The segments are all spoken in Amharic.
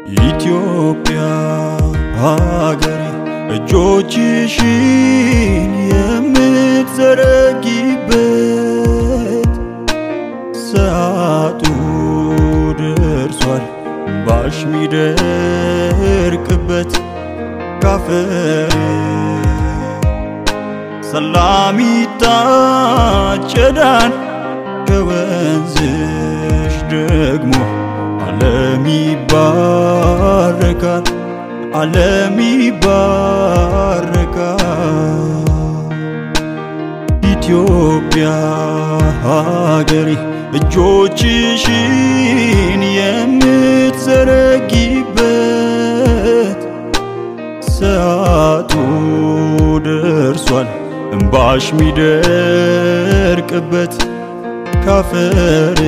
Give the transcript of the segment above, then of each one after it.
ኢትዮጵያ ሀገሬ እጆችሽን የምትዘረጊበት ሰዓቱ ደርሷል ባሽ ሚደርቅበት ካፈር ሰላም ይታጨዳል ከወንዝሽ ደግሞ ዓለም ይባረካል ዓለም ይባረካል። ኢትዮጵያ ሀገሬ እጆችሽን የምትዘረጊበት ሰዓቱ ደርሷል እምባሽ ሚደርቅበት ካፈር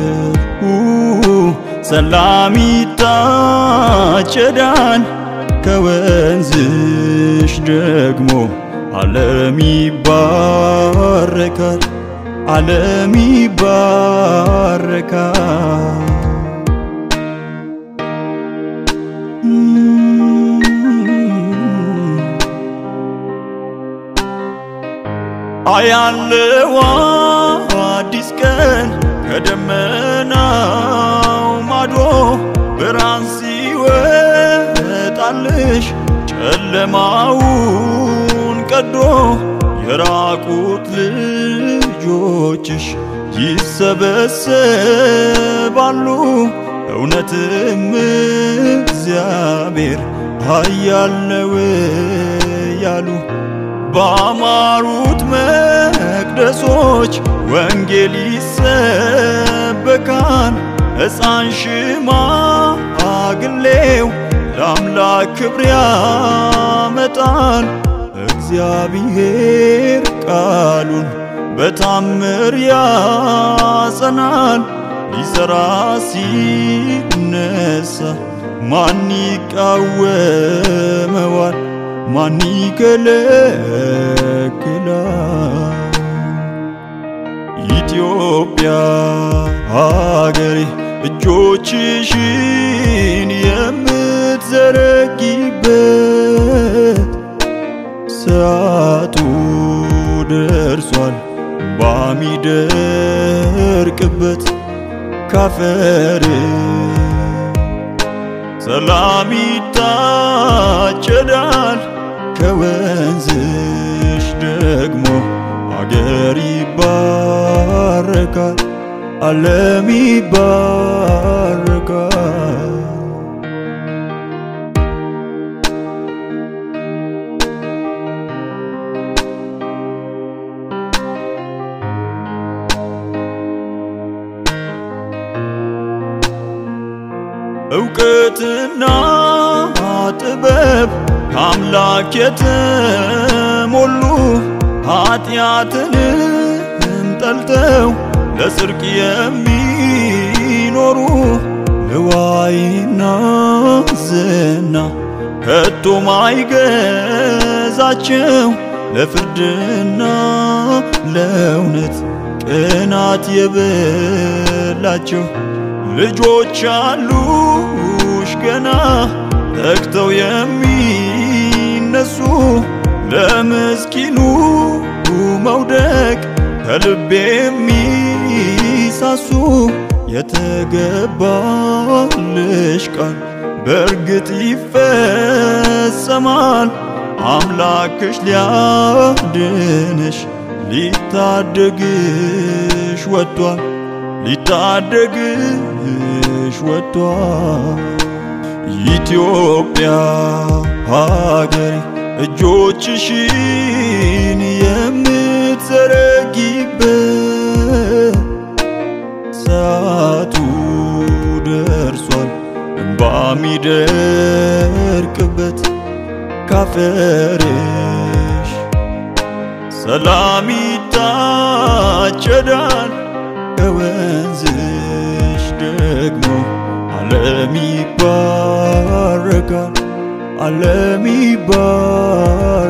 ሰላም ይታጨዳል ከወንዝሽ ደግሞ ዓለም ይባረካል ዓለም ይባረካል። አያለው አዲስ ቀን ከደመናው ማዶ ብርሃን ሲወጣልሽ ጨለማውን ቀዶ የራቁት ልጆችሽ ይሰበሰባሉ። እውነትም እግዚአብሔር ኃያል ነው ያሉ ባማሩት መቅደሶች ወንጌል ይሰበካል። ሕፃን ሽማግሌው ለአምላክ ክብር ያመጣል። እግዚአብሔር ቃሉን በታምር ያጸናል። ሊሰራ ሲነሳ ማን ይቃወመዋል? ማን ይከለክላል? ኢትዮጵያ ሀገሬ እጆችሽን የምትዘረጊበት ሰዓቱ ደርሷል ባሚደርቅበት ካፈር ሰላም ይታጨዳል ከወንዝሽ ደግሞ አገር ይባረካል ዓለም ይባረካል። እውቀትና ጥበብ ከአምላክ የተሞሉ ኃጢአትንም ጠልተው ለጽድቅ የሚኖሩ ልዋይና ዝና ከቶ ማይገዛቸው ለፍርድና ለእውነት ቅናት የበላቸው ልጆች አሉሽ ገና ተግተው የሚነሱ ለምስኪኑ መውደቅ ከልብ የሚሳሱ የተገባልሽ ቃል በእርግጥ ይፈጸማል። አምላክሽ ሊያድንሽ ሊታደግሽ ወጥቷል ሊታደግሽ ወጥቷል። ኢትዮጵያ ሀገሬ እጆችሽን የምትዘረጊበት ሰዓቱ ደርሷል እምባ ሚደርቅበት ካፈርሽ ሰላም ይታጨዳል ከወንዝሽ ደግሞ ዓለም ይባረካል ዓለም ይባረካል።